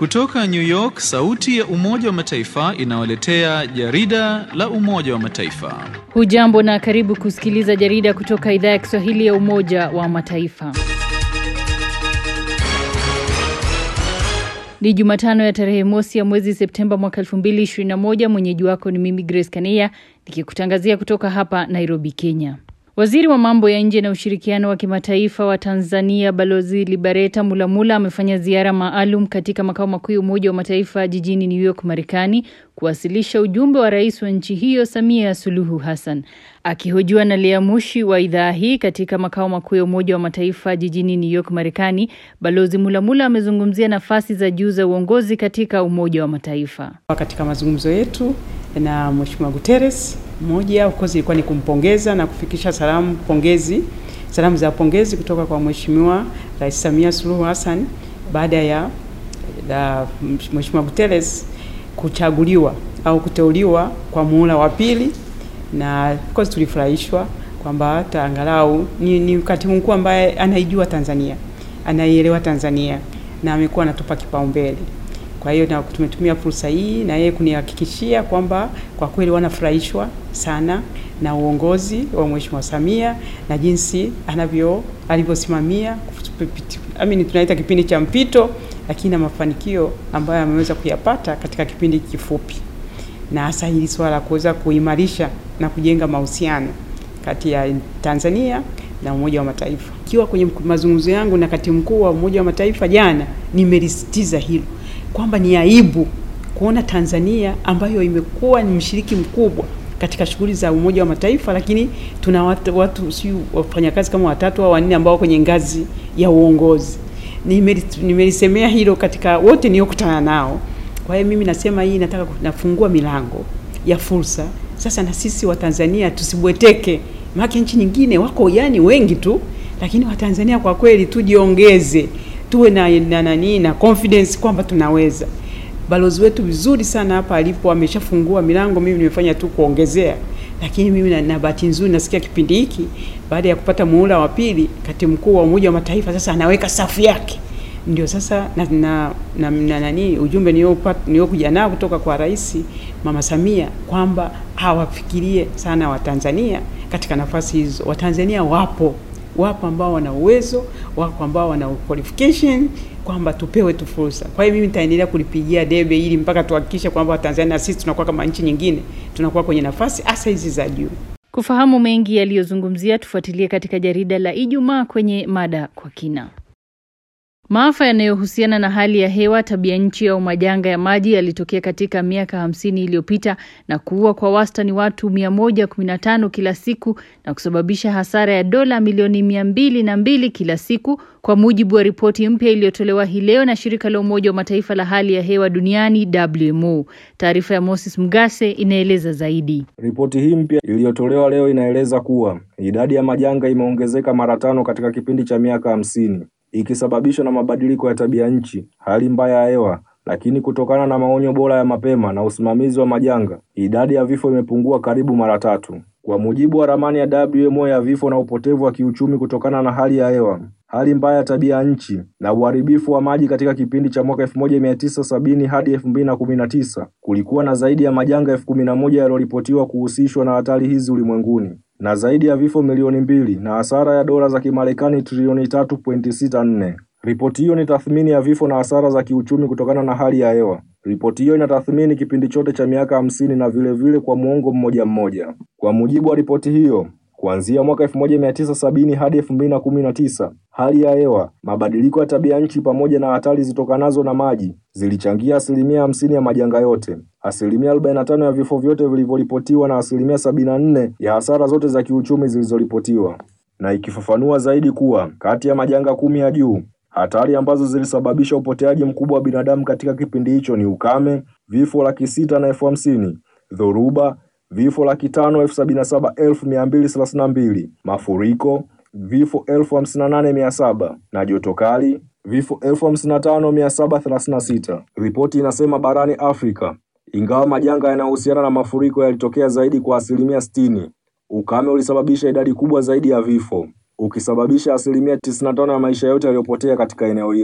Kutoka New York, sauti ya Umoja wa Mataifa inawaletea jarida la Umoja wa Mataifa. Hujambo na karibu kusikiliza jarida kutoka idhaa ya Kiswahili ya Umoja wa Mataifa. Ni Jumatano ya tarehe mosi ya mwezi Septemba mwaka 2021. Mwenyeji wako ni mimi Grace Kania nikikutangazia kutoka hapa Nairobi, Kenya. Waziri wa mambo ya nje na ushirikiano wa kimataifa wa Tanzania Balozi Libereta Mulamula amefanya ziara maalum katika makao makuu ya Umoja wa Mataifa jijini New York, Marekani kuwasilisha ujumbe wa rais wa nchi hiyo Samia Suluhu Hassan. Akihojiwa na Lea Mushi wa idhaa hii katika makao makuu ya Umoja wa Mataifa jijini New York, Marekani, Balozi Mulamula amezungumzia nafasi za juu za uongozi katika Umoja wa Mataifa. Katika mazungumzo yetu na Mheshimiwa Guterres, moja of course ilikuwa ni kumpongeza na kufikisha salamu pongezi, salamu za pongezi kutoka kwa Mheshimiwa Rais Samia Suluhu Hassan baada ya la Mheshimiwa Guterres kuchaguliwa au kuteuliwa kwa muhula wa pili, na of course tulifurahishwa kwamba hata angalau ni, ni katibu mkuu ambaye anaijua Tanzania, anaielewa Tanzania na amekuwa anatupa kipaumbele. Kwa hiyo na tumetumia fursa hii na yeye kunihakikishia kwamba kwa kweli wanafurahishwa sana na uongozi wa Mheshimiwa Samia na jinsi anavyo alivyosimamia I mean, tunaita kipindi cha mpito, lakini na mafanikio ambayo ameweza kuyapata katika kipindi kifupi, na hasa hili swala kuweza kuimarisha na kujenga mahusiano kati ya Tanzania na Umoja wa Mataifa. Ikiwa kwenye mazungumzo yangu na katibu mkuu wa Umoja wa Mataifa jana, nimelisitiza hilo kwamba ni aibu kuona Tanzania ambayo imekuwa ni mshiriki mkubwa katika shughuli za Umoja wa Mataifa, lakini tuna watu, watu si wafanyakazi kama watatu au wanne ambao kwenye ngazi ya uongozi. Nimelisemea hilo katika wote niliokutana nao. Kwa hiyo mimi nasema hii nataka nafungua milango ya fursa sasa, na sisi wa Tanzania tusibweteke, maana nchi nyingine wako yani wengi tu, lakini Watanzania kwa kweli tujiongeze tuwe na na nani na confidence kwamba tunaweza. Balozi wetu vizuri sana hapa alipo ameshafungua milango, mimi nimefanya tu kuongezea, lakini mimi na, na bahati nzuri nasikia kipindi hiki baada ya kupata muhula wa pili, katibu mkuu wa Umoja wa Mataifa sasa anaweka safu yake, ndio sasa na, na, na, na nani ujumbe niliokuja nao kutoka kwa Rais Mama Samia kwamba hawafikirie sana Watanzania katika nafasi hizo. Watanzania wapo wapo ambao wana uwezo, wapo ambao wana qualification kwamba tupewe tu fursa. Kwa hiyo mimi nitaendelea kulipigia debe ili mpaka tuhakikishe kwamba Watanzania sisi tunakuwa kama nchi nyingine, tunakuwa kwenye nafasi hasa hizi za juu. Kufahamu mengi yaliyozungumzia, tufuatilie katika jarida la Ijumaa kwenye mada kwa kina. Maafa yanayohusiana na hali ya hewa, tabia nchi au majanga ya maji yalitokea katika miaka hamsini iliyopita na kuua kwa wastani watu 115 kila siku na kusababisha hasara ya dola milioni mia mbili na mbili kila siku, kwa mujibu wa ripoti mpya iliyotolewa hii leo na shirika la Umoja wa Mataifa la hali ya hewa duniani WMO. Taarifa ya Moses Mgase inaeleza zaidi. Ripoti hii mpya iliyotolewa leo inaeleza kuwa idadi ya majanga imeongezeka mara tano katika kipindi cha miaka hamsini ikisababishwa na mabadiliko ya tabia nchi, hali mbaya ya hewa. Lakini kutokana na maonyo bora ya mapema na usimamizi wa majanga, idadi ya vifo imepungua karibu mara tatu. Kwa mujibu wa ramani ya WMO ya vifo na upotevu wa kiuchumi kutokana na hali ya hewa, hali mbaya ya tabia nchi na uharibifu wa maji katika kipindi cha mwaka 1970 hadi 2019, kulikuwa na zaidi ya majanga elfu kumi na moja yaliyoripotiwa kuhusishwa na hatari hizi ulimwenguni na zaidi ya vifo milioni mbili na hasara ya dola za Kimarekani trilioni 3.64. Ripoti hiyo ni tathmini ya vifo na hasara za kiuchumi kutokana na hali ya hewa. Ripoti hiyo inatathmini kipindi chote cha miaka hamsini na vile vile kwa muongo mmoja mmoja. Kwa mujibu wa ripoti hiyo, kuanzia mwaka 1970 hadi 2019, hali ya hewa, mabadiliko ya tabia nchi pamoja na hatari zitokanazo na maji zilichangia asilimia hamsini ya majanga yote, asilimia 45 ya vifo vyote vilivyoripotiwa na asilimia 74 ya hasara zote za kiuchumi zilizoripotiwa, na ikifafanua zaidi kuwa kati ya majanga kumi ya juu hatari ambazo zilisababisha upoteaji mkubwa wa binadamu katika kipindi hicho ni ukame, vifo laki sita na elfu hamsini, dhoruba, vifo laki tano elfu sabini na saba elfu mia mbili thelathini na mbili, mafuriko, vifo elfu hamsini na nane mia saba na joto kali, vifo elfu hamsini na tano mia saba thelathini na sita. Ripoti inasema barani Afrika, ingawa majanga yanayohusiana na mafuriko yalitokea zaidi kwa asilimia sitini, ukame ulisababisha idadi kubwa zaidi ya vifo ukisababisha asilimia 95 ya maisha yote yaliyopotea katika eneo hilo.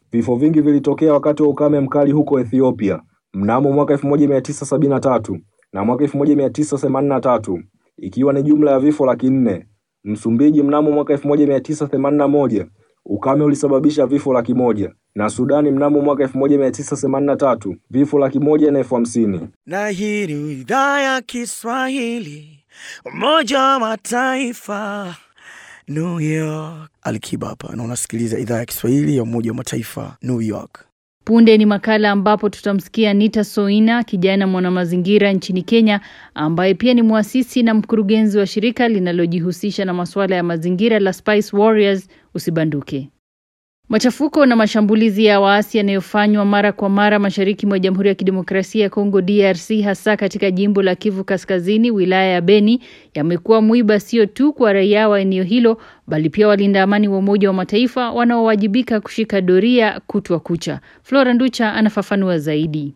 Vifo vingi vilitokea wakati wa ukame mkali huko Ethiopia mnamo mwaka 1973 na mwaka 1983 ikiwa ni jumla ya vifo laki nne. Msumbiji mnamo mwaka 1981 ukame ulisababisha vifo laki moja na Sudani mnamo mwaka 1983 vifo laki moja na elfu hamsini. Na hii ni idhaa ya Kiswahili Umoja wa Mataifa New York. Alikiba hapa na unasikiliza idhaa ya Kiswahili ya Umoja wa Mataifa New York. Punde ni makala ambapo tutamsikia Nita Soina, kijana mwanamazingira nchini Kenya, ambaye pia ni mwasisi na mkurugenzi wa shirika linalojihusisha na masuala ya mazingira la Spice Warriors. Usibanduke. Machafuko na mashambulizi ya waasi yanayofanywa mara kwa mara mashariki mwa Jamhuri ya Kidemokrasia ya Kongo DRC, hasa katika jimbo la Kivu Kaskazini, wilaya ya Beni, yamekuwa mwiba sio tu kwa raia wa eneo hilo, bali pia walinda amani wa Umoja wa Mataifa wanaowajibika kushika doria kutwa kucha. Flora Nducha anafafanua zaidi.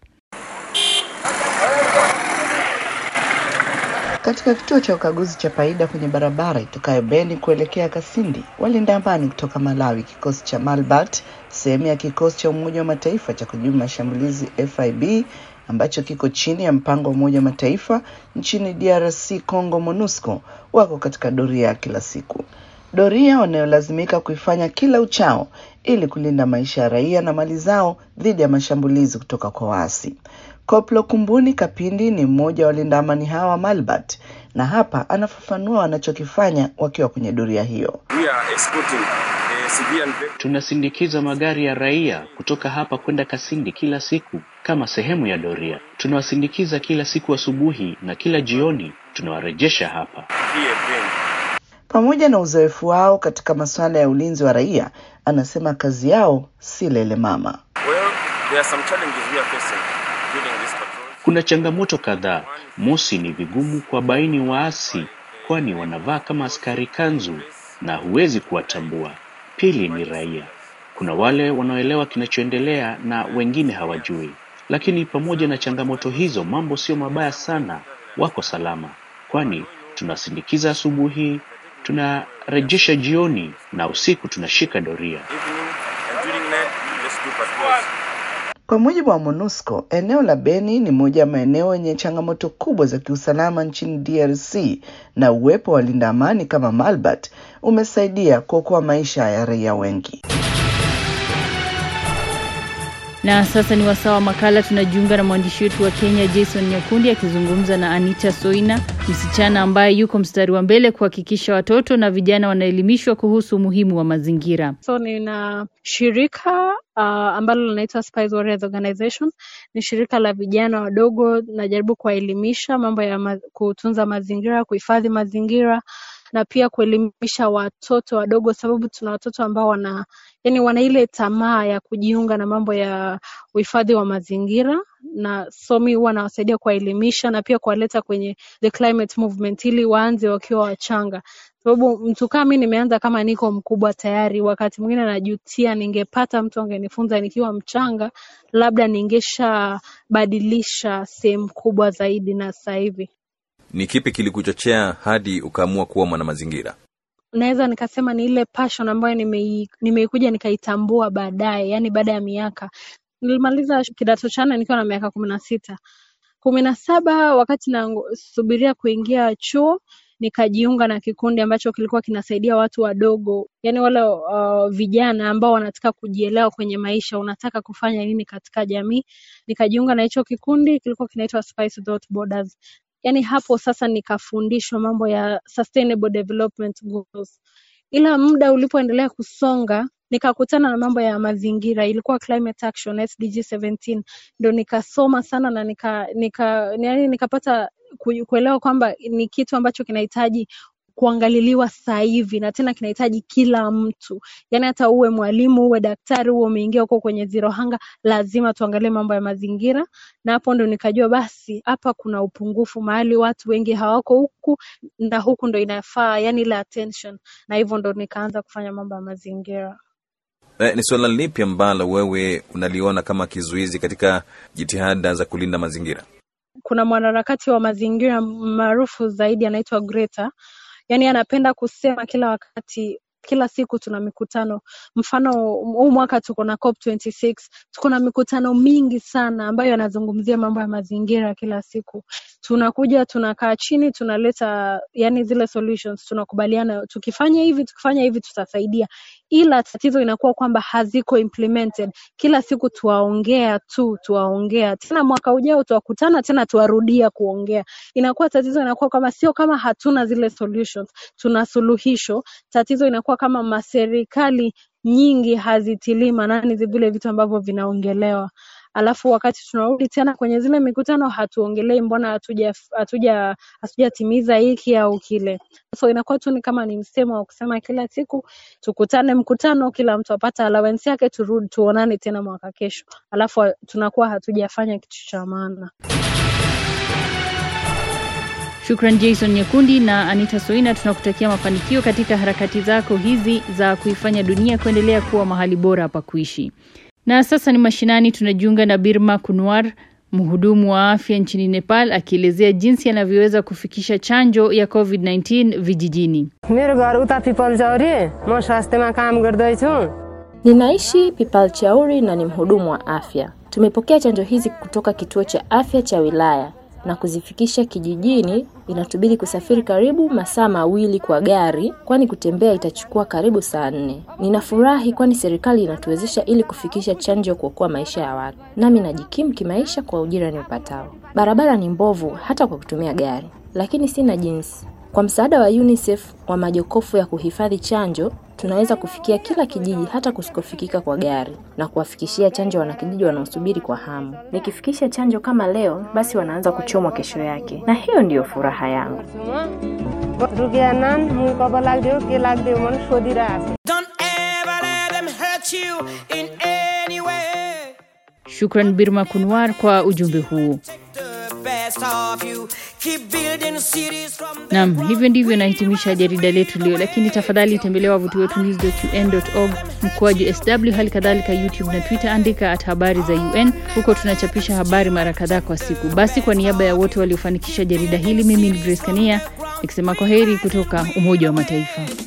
Katika kituo cha ukaguzi cha Paida kwenye barabara itokayo Beni kuelekea Kasindi, walinda amani kutoka Malawi, kikosi cha Malbat, sehemu ya kikosi cha Umoja wa Mataifa cha kujibu mashambulizi FIB ambacho kiko chini ya mpango wa Umoja wa Mataifa nchini DRC Congo, MONUSCO, wako katika doria ya kila siku, doria wanayolazimika kuifanya kila uchao ili kulinda maisha ya raia na mali zao dhidi ya mashambulizi kutoka kwa waasi. Koplo Kumbuni Kapindi ni mmoja wa walinda amani hawa wa Malbat na hapa anafafanua wanachokifanya wakiwa kwenye doria hiyo. Tunasindikiza magari ya raia kutoka hapa kwenda Kasindi kila siku kama sehemu ya doria. Tunawasindikiza kila siku asubuhi na kila jioni tunawarejesha hapa. Pamoja na uzoefu wao katika masuala ya ulinzi wa raia, anasema kazi yao si lele mama. Kuna changamoto kadhaa. Mosi, ni vigumu kuwabaini waasi, kwani wanavaa kama askari kanzu na huwezi kuwatambua. Pili ni raia, kuna wale wanaoelewa kinachoendelea na wengine hawajui. Lakini pamoja na changamoto hizo, mambo sio mabaya sana, wako salama, kwani tunasindikiza asubuhi, tunarejesha jioni na usiku tunashika doria. Kwa mujibu wa MONUSCO, eneo la Beni ni moja ya maeneo yenye changamoto kubwa za kiusalama nchini DRC na uwepo wa walinda amani kama Malbat umesaidia kuokoa maisha ya raia wengi. Na sasa ni wasaa wa makala. Tunajiunga na mwandishi wetu wa Kenya Jason Nyakundi akizungumza na Anita Soina, msichana ambaye yuko mstari wa mbele kuhakikisha watoto na vijana wanaelimishwa kuhusu umuhimu wa mazingira. So nina shirika uh, ambalo linaitwa Spice Warriors Organization. Ni shirika la vijana wadogo, najaribu kuwaelimisha mambo ya ma kutunza mazingira, kuhifadhi mazingira na pia kuelimisha watoto wadogo, sababu tuna watoto ambao wana yani wana ile tamaa ya kujiunga na mambo ya uhifadhi wa mazingira, na so mi huwa nawasaidia kuwaelimisha na pia kuwaleta kwenye the climate movement ili waanze wakiwa wachanga, sababu mtu kama mi nimeanza kama niko mkubwa tayari. Wakati mwingine najutia, ningepata mtu angenifunza nikiwa mchanga, labda ningeshabadilisha sehemu kubwa zaidi na sasa hivi. Ni kipi kilikuchochea hadi ukaamua kuwa mwanamazingira? Naweza nikasema ni ile passion ambayo nimei- nimeikuja nikaitambua baadaye, yani baada ya miaka. Nilimaliza kidato cha nne nikiwa na miaka kumi na sita kumi na saba wakati nasubiria kuingia chuo nikajiunga na kikundi ambacho kilikuwa kinasaidia watu wadogo, yani wale uh, vijana ambao wanataka kujielewa kwenye maisha, unataka kufanya nini katika jamii. Nikajiunga na hicho kikundi, kilikuwa kinaitwa Spice Without Borders. Yani hapo sasa nikafundishwa mambo ya sustainable development goals, ila muda ulipoendelea kusonga nikakutana na mambo ya mazingira, ilikuwa climate action SDG 17 ndo nikasoma sana na nika, nika, yani nikapata ku- kuelewa kwamba ni kitu ambacho kinahitaji kuangaliliwa sasa hivi na tena kinahitaji kila mtu, yaani hata uwe mwalimu uwe daktari uwe umeingia huko kwenye zero hunger, lazima tuangalie mambo ya mazingira. Na hapo ndo nikajua basi hapa kuna upungufu mahali, watu wengi hawako huku na huku ndo inafaa, yani ile attention, na hivyo ndo nikaanza kufanya mambo ya mazingira. Eh, ni suala lipi ambalo wewe unaliona kama kizuizi katika jitihada za kulinda mazingira? kuna mwanaharakati wa mazingira maarufu zaidi anaitwa Greta. Yaani anapenda kusema kila wakati kila siku tuna mikutano. Mfano huu mwaka tuko na COP26, tuko na mikutano mingi sana ambayo yanazungumzia mambo ya mazingira kila siku. Tunakuja tunakaa chini, tunaleta yani zile solutions, tunakubaliana tukifanya hivi, tukifanya hivi tutasaidia, ila tatizo inakuwa kwamba haziko implemented. Kila siku tuwaongea tu, tuwaongea tena, mwaka ujao tuwakutana tena, tuwarudia kuongea. Inakuwa tatizo inakuwa kama sio kama hatuna zile solutions, tuna suluhisho. Tatizo inakuwa kama maserikali nyingi hazitilii maanani vile vitu ambavyo vinaongelewa alafu wakati tunarudi tena kwenye zile mikutano hatuongelei mbona hatuja hatuja hatujatimiza hiki au kile so inakuwa tu ni kama ni msemo wa kusema kila siku tukutane mkutano kila mtu apata allowance yake turudi tuonane tena mwaka kesho alafu tunakuwa hatujafanya kitu cha maana Shukran Jason Nyekundi na Anita Soina, tunakutakia mafanikio katika harakati zako hizi za kuifanya dunia kuendelea kuwa mahali bora pa kuishi. Na sasa ni mashinani, tunajiunga na Birma Kunwar, mhudumu wa afya nchini Nepal, akielezea jinsi anavyoweza kufikisha chanjo ya COVID-19 vijijini. मेरो घर उता पिपल चौरी म स्वास्थ्यमा काम गर्दैछु Ninaishi Pipal Chauri na ni mhudumu wa afya. Tumepokea chanjo hizi kutoka kituo cha afya cha wilaya na kuzifikisha kijijini. Inatubidi kusafiri karibu masaa mawili kwa gari, kwani kutembea itachukua karibu saa nne. Ninafurahi kwani serikali inatuwezesha ili kufikisha chanjo kuokoa maisha ya watu, nami najikimu kimaisha kwa ujira niupatao. Barabara ni mbovu hata kwa kutumia gari, lakini sina jinsi. Kwa msaada wa UNICEF wa majokofu ya kuhifadhi chanjo, tunaweza kufikia kila kijiji hata kusikofikika kwa gari na kuwafikishia chanjo wanakijiji wanaosubiri kwa hamu. Nikifikisha chanjo kama leo, basi wanaanza kuchomwa kesho yake, na hiyo ndiyo furaha yangu. रुगिएनन् मुख कब लाग्दियो के लाग्दियो मन सोधिरहेको Shukran Birma Kunwar kwa ujumbe huu. Naam, hivyo ndivyo nahitimisha jarida letu leo, lakini tafadhali tembelea wavuti wetu news.un.org mkoaji sw, hali kadhalika YouTube na Twitter, andika at habari za UN. Huko tunachapisha habari mara kadhaa kwa siku. Basi, kwa niaba ya wote waliofanikisha jarida hili, mimi ni Grace Kania nikisema kwa heri kutoka Umoja wa Mataifa.